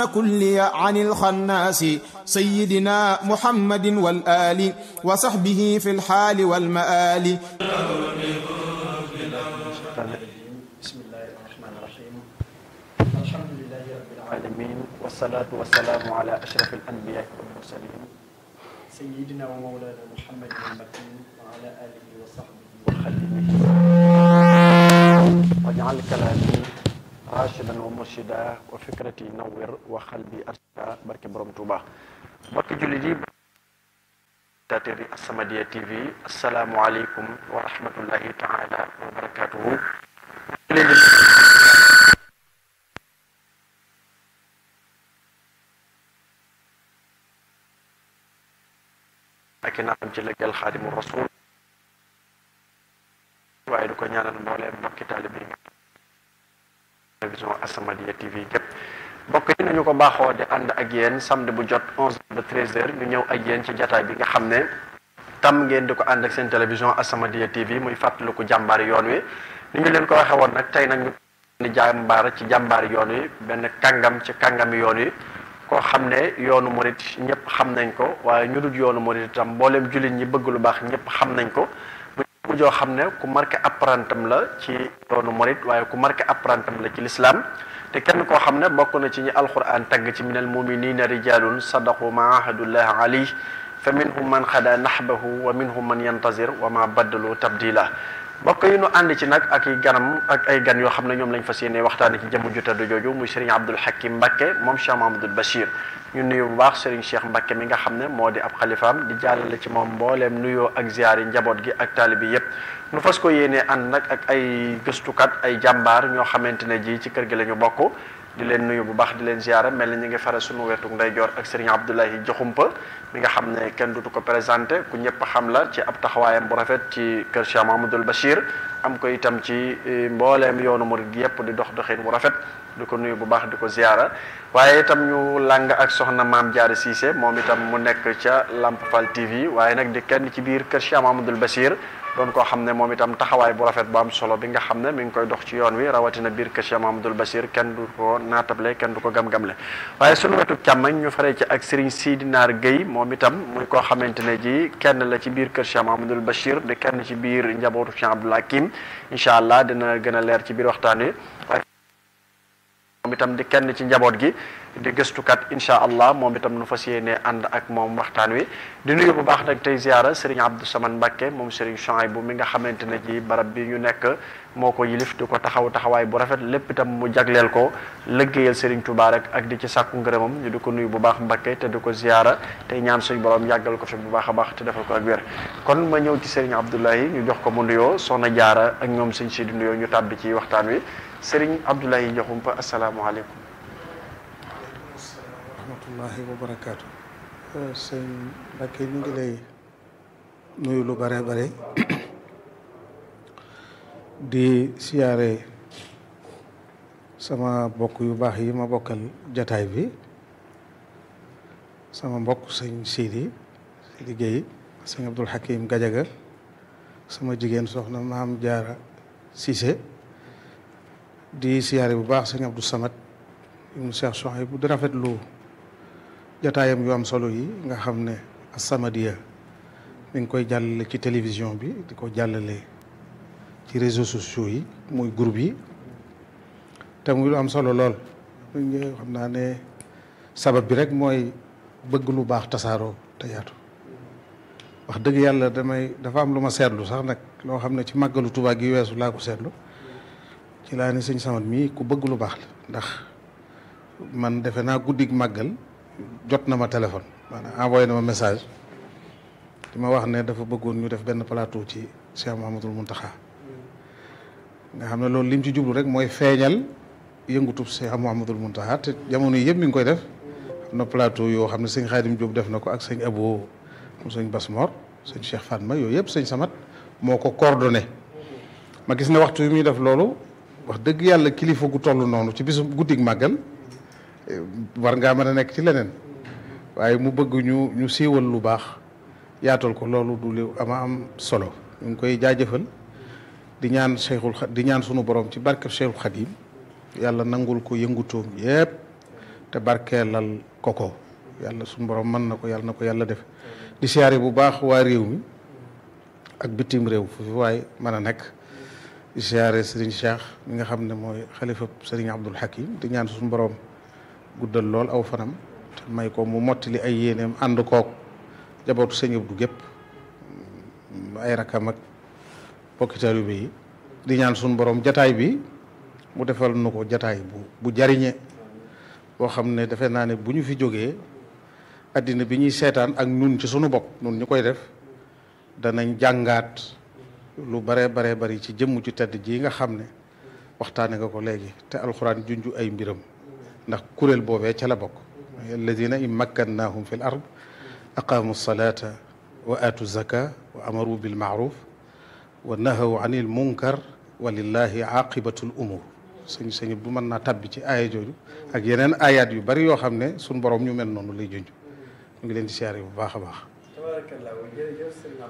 كلي عن الخناس سيدنا محمد والآل وصحبه في الحال والمآل بسم الله الرحمن الرحيم الحمد لله رب العالمين والصلاة والسلام على أشرف الأنبياء والمرسلين سيدنا ومولانا محمد المكين وعلى آله وصحبه وخدمه واجعل كلامي راشدا ومرشدا وفكرتي نور وقلبي أرشدا بركة بروم توبا بركة جلدي تاتري السمدية تي في السلام عليكم ورحمة الله تعالى وبركاته ak i naam ci liggéeyal xaadimu rasul waaye du ko ñaanal mbooleem mbokki taalibe yi télévision As-Samadiyya TV képp mbokk yi nañu ko baaxoo di ànd ak yéen samedi bu jot 11 ba 13 heures ñu ñëw ak yéen ci jataay bi nga xam ne tam ngeen di ko ànd ak seen télévision As-Samadiyya TV muy fàttaliku jàmbaari yoon wi ni ñu leen ko waxee woon nag tey nag ñu ni jàmbaar ci jàmbaari yoon wi benn kàngam ci kàngami yoon wi koo xam ne yoonu murit ñëpp xam nañ ko waaye ñu dul yoonu murit itam mbooleem jullit ñi bëgg lu baax ñëpp xam nañ ko mu joo xam ne ku marqué apprentam la ci yoonu murit waaye ku marqué apprentam la ci lislaam te kenn koo xam ne bokk na ci ñi alquran tagg ci minal muminina rijalun sadaqu ma ahadullah alayh fa minhum man xada nahbahu wa minhum man yantazir wa ma baddalu tabdila mbokk yi nu ànd ci nag ak i ganam ak ay gan yoo xam ne ñoom lañ fas yéene waxtaane ci jëmm ju tedd jooju muy Serigne Abdoul Hakim Mbacké moom Cheikh Mahamadul Bachir ñu nuyu bu baax Serigne Cheikh Mbacké mi nga xam ne moo di ab xalifaam di jàllale ci moom mbooleem nuyoo ak ziyaar yi njaboot gi ak taalibi yépp nu fas ko yéene ànd nag ak ay gëstukat ay jàmbaar ñoo xamante ne ji ci kër gi la ñu bokk di leen nuyu bu baax di leen ziyaara mel na ñu ngi fare sunu wetu ndeyjoor ak Serigne Abdoulahi Joxumpa mi nga xam ne kenn dutu ko présenté ku ñëpp xam la ci ab taxawaayam bu rafet ci kër Cheikh Mahamadul Bachir am ko itam ci mbooleem yoonu murid gi yëpp di dox doxin bu rafet di ko nuyu bu baax di ko ziyaara waaye itam ñu làng ak soxna maam Jaara Cissé moom itam mu nekk ca Lamp Fall TV waaye nag di kenn ci biir kër Cheikh Mahamadul Bachir doon koo xam ne moom itam taxawaay bu rafet bu am solo bi nga xam ne mi ngi koy dox ci yoon wi rawatina biir kër Cheikh Mahamadul Bachir kenn du ko naatable kenn du ko gam-gamle waaye sunu wetu càmmañ ñu faree ci ak Serigne Sidi Naar Guèye moom itam muy koo xamante ne ji kenn la ci biir kër Cheikh Mahamadul Bachir di kenn ci biir njabootu Cheikh Abdoul Hakim incha allah dina gën a leer ci biir waxtaan wi waaye moom itam di kenn ci njaboot gi di gëstukat incha allah moom itam nu fas yéene ànd ak moom waxtaan wi di nuyu bu baax nag tey ziara Serigne Abdou Samane Mbacké moom Serigne Chouaïbou mi nga xamante ne ji barab bi ñu nekk moo ko yilif di ko taxaw taxawaay bu rafet lépp itam mu jagleel ko lëggéeyal Serigne Touba rek ak di ci sàkku ngërëmam ñu di ko nuyu bu baax Mbacké te di ko ziara tey ñaan suñu borom yàggal ko fi bu baax a baax te defal ko ak wér kon ma ñëw ci Serigne Abdoulahi ñu jox ko mu nuyoo soxna jaara ak ñoom sëñ si di nuyoo ñu tàbbi ci waxtaan wi Serigne Abdoulahi Diakhoumpa asalaamaaleykum rahmatullahi wa barakaatu sëñ Mbacké ñu ngi lay nuyu lu bare bare di siyaare sama mbokk yu baax yi ma bokkal jataay bi sama mbokk sëñ Sidi Sidi Guèye sëñ Abdoul Hakim Gajaga sama jigéen soxna Maam Jaara Cissé di siyaare bu baax sëñ Abdou Samad ibnu Cheikh Chouaïbou di rafetlu jataayam yu am solo yi nga xam ne As-Samadiyya mi ngi koy jàllale ci télévision bi di ko jàllale ci réseaux sociaux yi muy groupe yi te muy lu am solo lool xam naa ne sabab bi rek mooy bëgg lu baax tasaaroo te yaatu wax dëgg yàlla damay dafa am lu ma seetlu sax nag loo xam ne ci màggalu Tuubaa gi weesu laa ko seetlu ci laa ni sëñ Samad mii ku bëgg lu baax la ndax man defe naa guddig màggal jot na ma téléphone maanaam envoyé na ma message di ma wax ne dafa bëggoon ñu def benn plateau ci Cheikh Mouhamadoul Mountakha nga xam ne loolu lim ci jublu rek mooy feeñal yëngutub Cheikh Mouhamadoul Mountakha te jamono yëpp mi ngi koy def am na plateau yoo xam ne sëñ Xaadim Diop def na ko ak sëñ Abo mu sëñ Basmor sëñ Cheikh Fatma yooyu yëpp sëñ Samat moo ko coordonné ma gis ne waxtu yi muy def loolu wax dëgg yàlla kilifa gu toll noonu ci bisu guddig màggal war ngaa mën a nekk ci leneen waaye mu bëgg ñu ñu siiwal lu baax yaatal ko loolu du lu ama am solo ñu ngi koy jaajëfal di ñaan Cheikhul di ñaan sunu borom ci barkeb Cheikhul Khadim yàlla nangul ko yëngutoom yépp te barkeelal ko ko yàlla suñu borom mën na ko yàlla na ko yàlla def di siyaare bu baax waa réew mi ak bitim réew fu fi waaye mën a nekk di siyaare Serigne Cheikh mi nga xam ne mooy xalifa Serigne Abdul Hakim di ñaan suñu borom guddal lool aw fanam te may ko mu mottali ay yéeneem ànd kook jabootu sëñ Abdou gépp ay rakam ak bokki taalibe yi di ñaan suñu borom jataay bi mu defal nu ko jataay bu bu jariñe boo xam ne defe naa ne bu ñu fi jógee addina bi ñuy seetaan ak nun ci sunu bopp nun ñu koy def danañ jàngaat lu bare bare bari ci jëmm ci tedd ji nga xam ne waxtaane nga ko léegi te alxuraan junju ay mbiram ndax kuréel boobee ca la bokk alladina in makkannahum fi l ard aqaamu salata wa aatu zaka wa amaru bil maaruf wa nahaw anil munkar wa lillahi aqibatul umur sëñ sëñ bu mën naa tabbi ci aaya jooju ak yeneen ayaat yu bari yoo xam ne suñ borom ñu mel noonu lay junj ñu ngi leen di siyaare bu baax a baax